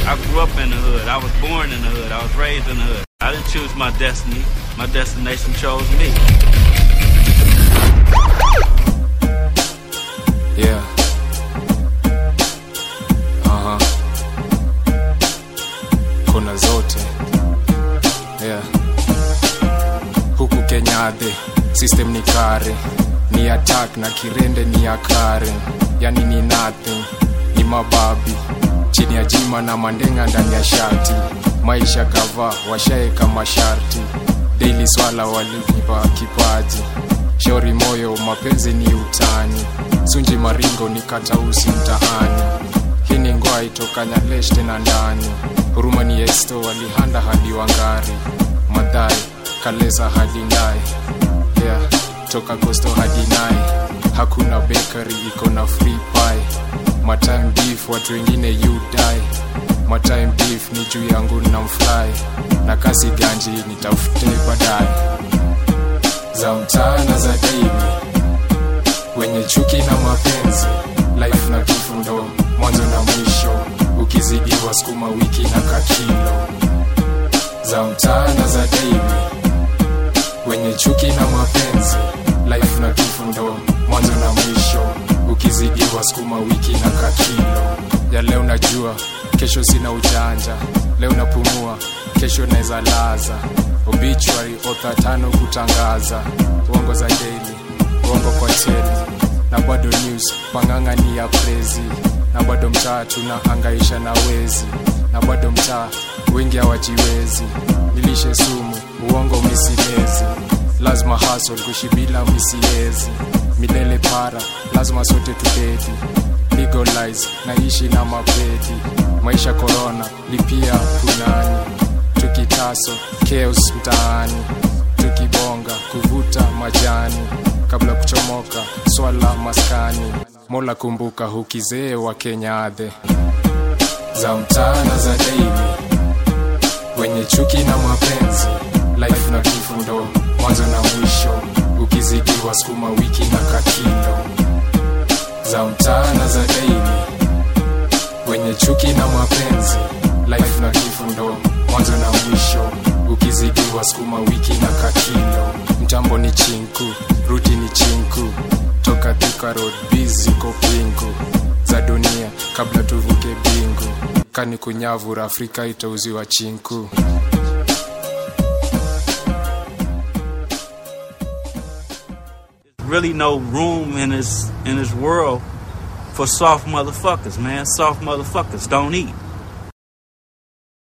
I grew up in the hood. I was born in the hood. I was raised in the hood. I didn't choose my destiny. My destination chose me. Yeah. Aha. Kona zote. Yeah. Huku Kenyadhe, system ni kare. Ni attack na kirende ni akare. Yani ni nothing. Ni mababi. Chini ya jima na mandenga ndani ya shati. Maisha kava washaeka masharti. Daily swala walinipa kipaji. Shauri moyo mapenzi ni utani. Sunji maringo ni katausi mtaani. Hii ni ngoa itoka Nyalesh tena ndani. Huruma ni esto walihanda hadi Wangari. Madhai Kaleza hadi Ndai. Yeah, toka Costo hadi Nai. Hakuna bakery iko na free pie. Matime beef watu wengine you die. Matime beef ni juu yangu na mfly. Na kasi ganji nitafute baadaye. Za mchana za daily wenye chuki na mapenzi life na kifo ndo mwanzo na mwisho ukizidiwa sukuma wiki na kakilo za mchana za daily wenye chuki na mapenzi life na kifo ndo mwanzo na mwisho ukizidiwa sukuma wiki na kakilo ya leo najua kesho sina ujanja leo napumua kesho naweza laza obituary otha tano kutangaza uongo za daily uongo kwa teli na bado news panganga ni ya prezi na bado mtaa tunahangaisha na wezi na bado mtaa wengi hawajiwezi nilishe sumu uongo misilezi lazima hasol kushibila misiezi milele para lazima sote tudedi legalize naishi na mapedi maisha korona lipia punani tukitaso chaos mtaani tukibonga kuvuta majani kabla kuchomoka swala maskani mola kumbuka hukizee wa kenyadhe za mchana za daily wenye chuki na mapenzi life na kifo ndo mwanzo na mwisho ukizidiwa sukuma wiki na kakilo za mchana za daily wenye chuki na mapenzi life na kifo ndo mwanzo na mwisho ukizidiwa sukuma wiki na kakilo mtambo ni chinku ruti ni chinku toka Thika road biziko pingu za dunia kabla tuvuke bingu kani kunyavura afrika itauziwa chinku Really no room in this in this world for soft motherfuckers, man. Soft motherfuckers don't eat.